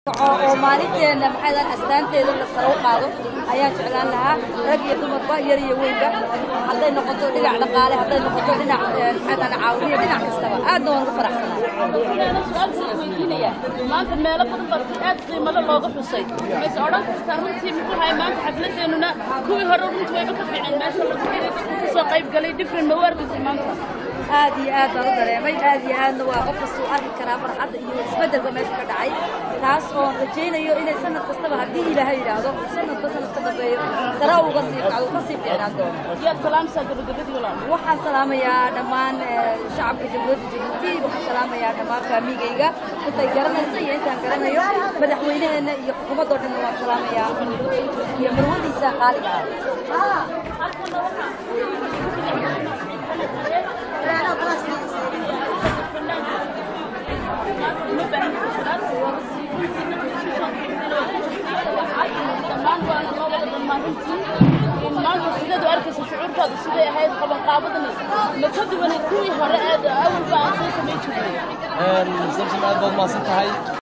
oo maalinteena maxay astaanteeda la sare u qaado ayaan jeclaan lahaa rag iyo dumarba yar iyo weynba hadday noqoto dhinac dhaqaale hadday noqoto dhinac maxay caawiya dhinac kastaba aadna waan ugu faraxsanahay maanta meelo badan baa si aad qiimalo looga xusay mayse odhan kartaa runtii muxuu ahay maanta xafladeennuna kuwii hore runtii wayba ka fiiceen meesha la kasoo qayb galay different mawaarkiisa maanta aad iyo aad baan u dareemay aad iyo aadna waa qof kasta uu arki karaa farxadda iyo isbeddelka meesha ka dhacay taas oon rajaynayo inay sanad kastaba haddii ilaahay yidhaahdo sanadka sanad ka dambeeyo sare uga sii kacdo ka sii fiicnaan doono yaad salaamsaa gabagabadii walaal waxaan salaamayaa dhammaan shacabka jamhuuriyadda jabuuti waxaan salaamayaa dhammaan faamigayga intay garanayso iyo intaan garanayo madaxweynaheenna iyo xukuumaddoo dhanna waan salaamayaa iyo marwadiisa qaaliga ah maanta sidaad u arkaysa shucuurtaadu siday ahayd qabanqaabadani ma ka duwanay kuwii hore aad awalba aan soo samayn jirnay samsom aad baad mahadsan tahay